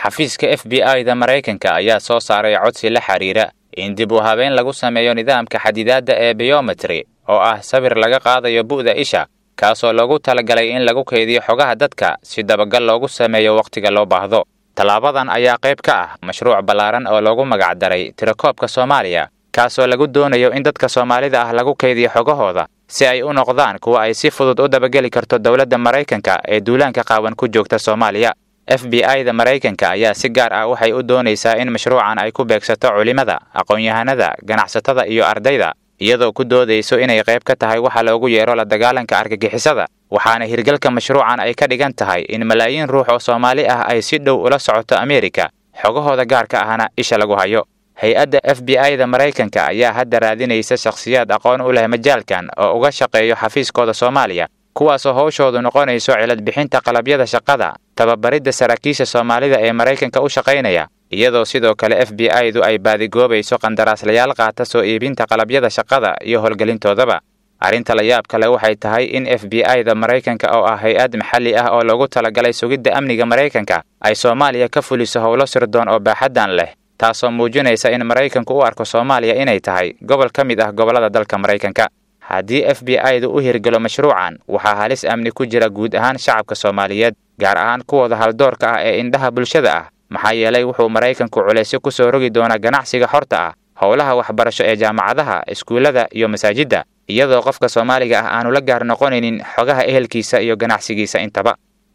xafiiska f b i-da maraykanka ayaa soo saaray codsi la xiriira in dib u habeyn lagu sameeyo nidaamka xadidaadda ee biometry oo ah sawir laga qaadayo bu'da isha kaasoo loogu talagalay in lagu kaydiyo xogaha dadka si dabagal loogu sameeyo wakhtiga loo baahdo tallaabadan ayaa qayb ka ah mashruuc ballaaran oo loogu magacdaray tirakoobka soomaaliya kaasoo lagu doonayo in dadka soomaalida ah lagu kaydiyo xogahooda si ay u noqdaan kuwa ay si fudud u dabageli karto dowladda maraykanka ee duulaanka qaawan ku joogta soomaaliya f b i-da maraykanka ayaa si gaar ah waxay u doonaysaa in mashruucan ay ku beegsato culimada aqoon-yahanada ganacsatada iyo ardayda iyadoo ku doodayso inay qayb ka tahay waxa loogu yeero la dagaalanka argagixisada waxaana hirgalka mashruucan ay ka dhigan tahay in malaayiin ruux oo soomaali ah ay si dhow ula socoto ameerika xogahooda gaarka ahna isha lagu hayo hay-adda f b i-da maraykanka ayaa hadda raadinaysa shakhsiyaad aqoon u leh majaalkan oo uga shaqeeyo xafiiskooda soomaaliya kuwaasoo howshoodu noqonayso cilad bixinta qalabyada shaqada tababaridda saraakiisha soomaalida ee maraykanka u shaqaynaya iyadoo sidoo kale f b i-du ay baadigoobayso qandaraaslayaal qaata soo iibinta qalabyada shaqada iyo howlgelintoodaba arrinta la yaab kale waxay tahay in f b i-da maraykanka oo ah hay-ad maxalli ah oo loogu talagalay sugidda amniga maraykanka ay soomaaliya ka fuliso howlo sirdoon oo baaxaddan leh taasoo muujinaysa in maraykanku u arko soomaaliya inay tahay gobol ka mid ah gobollada dalka maraykanka haddii f b i-du u hirgelo mashruucan waxaa halis amni ku jira guud ahaan shacabka soomaaliyeed gaar ahaan kuwooda haldoorka ah ee indhaha bulshada ah maxaa yeelay wuxuu maraykanku culaysyo ku soo rogi doonaa ganacsiga xorta ah howlaha waxbarasho ee jaamacadaha iskuullada iyo masaajidda iyadoo qofka soomaaliga ah aanu la gaar noqonaynin xogaha ehelkiisa iyo ganacsigiisa intaba